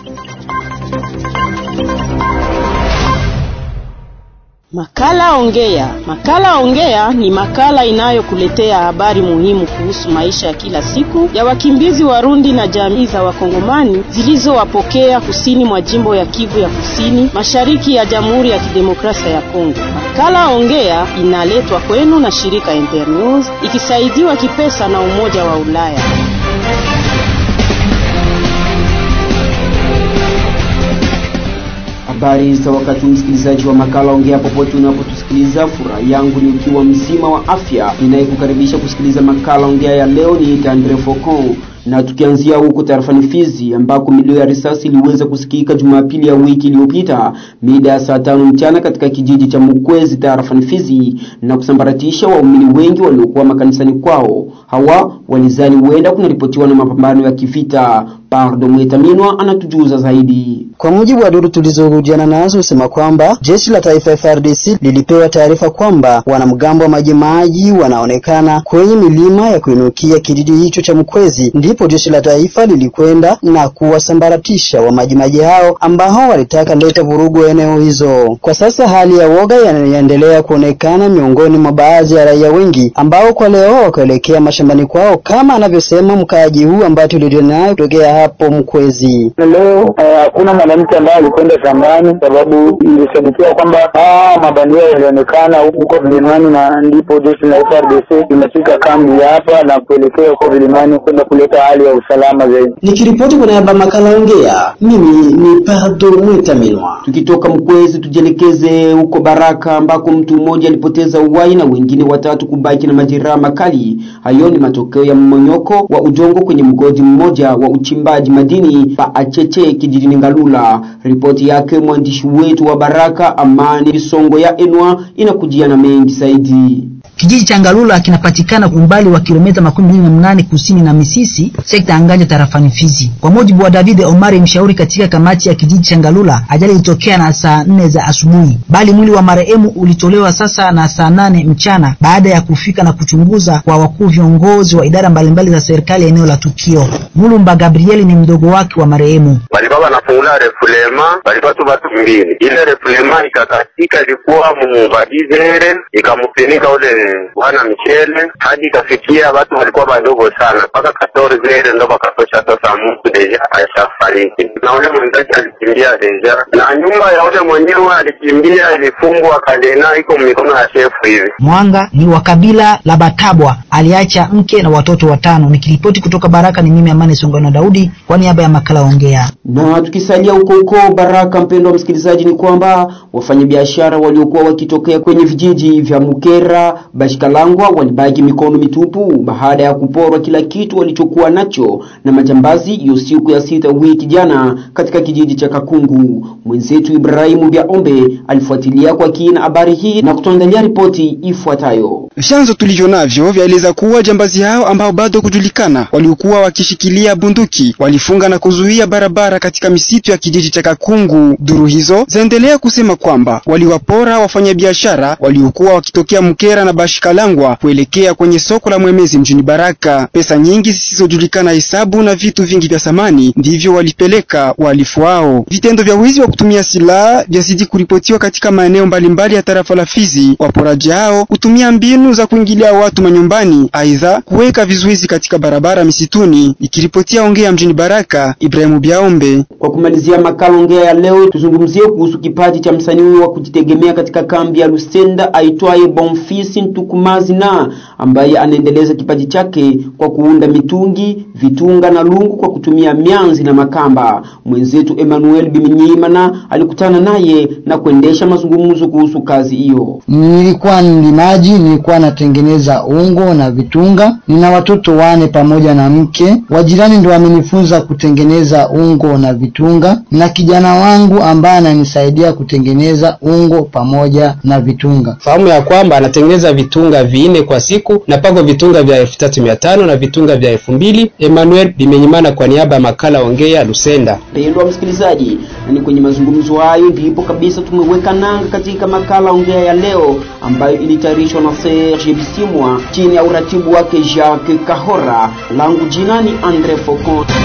Makala Ongea. Makala Ongea ni makala inayokuletea habari muhimu kuhusu maisha ya kila siku ya wakimbizi Warundi na jamii za Wakongomani zilizowapokea kusini mwa jimbo ya Kivu ya Kusini, mashariki ya Jamhuri ya Kidemokrasia ya Kongo. Makala Ongea inaletwa kwenu na shirika Internews ikisaidiwa kipesa na Umoja wa Ulaya. Habari za wakati, msikilizaji wa makala Ongea popote unapotusikiliza, furaha yangu ni ukiwa mzima wa afya. Ninayekukaribisha kusikiliza makala Ongea ya leo ni Andre Focon na tukianzia huko tarafani Fizi ambako milio ya risasi iliweza kusikika Jumapili ya wiki iliyopita mida ya saa tano mchana katika kijiji cha Mukwezi tarafani Fizi na kusambaratisha waumini wengi waliokuwa makanisani kwao. Hawa walizani huenda kunaripotiwa na mapambano ya kivita. Pardo Mwetaminwa anatujuza zaidi. Kwa mujibu wa duru tulizohujiana nazo husema kwamba jeshi la taifa FARDC lilipewa taarifa kwamba wanamgambo wa majimaji wanaonekana kwenye milima ya kuinukia kijiji hicho cha Mkwezi, ndipo jeshi la taifa lilikwenda na kuwasambaratisha wa majimaji hao ambao walitaka leta vurugu eneo hizo. Kwa sasa hali ya woga yanaendelea kuonekana miongoni mwa baadhi ya raia wengi ambao kwa leo wakaelekea mashambani kwao, kama anavyosema mkaaji huu ambaye tulionaye kutokea hapo Mkwezi. Leo hakuna uh, mwanamke ambaye alikwenda shambani, sababu ilisadikiwa kwamba mabandia yalionekana huko vilimani, na ndipo jeshi la FARDC limefika kambi hapa na kuelekea huko vilimani kwenda kuleta hali ya usalama zaidi. Nikiripoti kwa niaba makala Ongea, mimi ni Pardo Mwetaminwa. Tukitoka Mkwezi tujielekeze huko Baraka ambako mtu mmoja alipoteza uhai na wengine watatu kubaki na majeraha makali. Hayo ni matokeo ya mmonyoko wa udongo kwenye mgodi mmoja wa uchimbaji madini pa Acheche kijijini Ngalula. Ripoti yake mwandishi wetu wa Baraka Amani Bisongo ya Enwa inakujia na mengi zaidi. Kijiji cha Ngalula kinapatikana umbali wa kilomita makumi mbili na mnane kusini na Misisi, sekta ya Nganja tarafani Fizi. Kwa mujibu wa David Omari, mshauri katika kamati ya kijiji cha Ngalula, ajali ilitokea na saa nne za asubuhi, bali mwili wa marehemu ulitolewa sasa na saa nane mchana baada ya kufika na kuchunguza kwa wakuu viongozi wa idara mbalimbali za serikali eneo la tukio. Mulumba Gabrieli ni mdogo wake wa marehemu. Walikuwa wanafungula refulema, walikuwa tu watu mbili, ile refulema ikakatika, ilikuwa mubadizere ikamufinika ule bwana Michele hadi ikafikia watu walikuwa wadogo sana, mpaka katori zile ndo wakatosha sasa, mtu deja ashafariki na ule mwenzake alikimbia deja, na nyumba ya ule mwenyewe alikimbia ilifungwa kalena, iko mikono ya shefu hivi. Mwanga ni wa kabila la Batabwa, aliacha mke na watoto watano. Nikiripoti kutoka Baraka ni mimi Amani Songano Daudi kwa niaba ya makala Ongea. Na tukisalia huko huko Baraka, mpendo wa msikilizaji, ni kwamba wafanyabiashara waliokuwa wakitokea kwenye vijiji vya Mukera Bashikalangwa walibaki mikono mitupu baada ya kuporwa kila kitu walichokuwa nacho na majambazi hiyo siku ya sita wiki jana katika kijiji cha Kakungu. Mwenzetu Ibrahimu Biaombe alifuatilia kwa kina habari hii na kutuandalia ripoti ifuatayo. Vyanzo tulivyo navyo vyaeleza kuwa jambazi hao ambao bado kujulikana waliokuwa wakishikilia bunduki walifunga na kuzuia barabara katika misitu ya kijiji cha Kakungu. Duru hizo zaendelea kusema kwamba waliwapora wafanyabiashara waliokuwa wakitokea Mkera na Bashikalangwa kuelekea kwenye soko la Mwemezi mjini Baraka. Pesa nyingi zisizojulikana hesabu na vitu vingi vya samani ndivyo walipeleka wahalifu wao. Vitendo vya wizi wa kutumia silaha vyazidi kuripotiwa katika maeneo mbalimbali ya tarafa la Fizi. Waporaji hao hutumia mbinu za kuingilia watu manyumbani, aidha kuweka vizuizi katika barabara misituni. Ikiripotia Ongea mjini Baraka, Ibrahimu Biaombe. Kwa kumalizia makala Ongea ya leo, tuzungumzie kuhusu kipaji cha msanii huyo wa kujitegemea katika kambi ya Lusenda aitwaye Bonfisi Ntukumazina ambaye anaendeleza kipaji chake kwa kuunda mitungi, vitunga na lungu kwa kutumia mianzi na makamba. Mwenzetu Emmanuel Biminyimana alikutana naye na kuendesha mazungumzo kuhusu kazi hiyo. Nilikuwa mlimaji, nilikuwa natengeneza ungo na vitunga. Nina watoto wane pamoja na mke. Wajirani ndio wamenifunza kutengeneza ungo na vitunga, na kijana wangu ambaye ananisaidia kutengeneza ungo pamoja na vitunga. Fahamu ya kwamba anatengeneza vitunga vinne kwa siku na pako vitunga vya elfu tatu mia tano na vitunga vya elfu mbili. Emmanuel Bimenyimana kwa niaba ya makala Ongea Lusenda. Mpendwa msikilizaji, na ni kwenye mazungumzo hayo ndipo kabisa tumeweka nanga katika makala Ongea ya leo ambayo ilitayarishwa na Serge Bisimwa chini ya uratibu wake Jacques Kahora. Langu jina ni Andre Focon.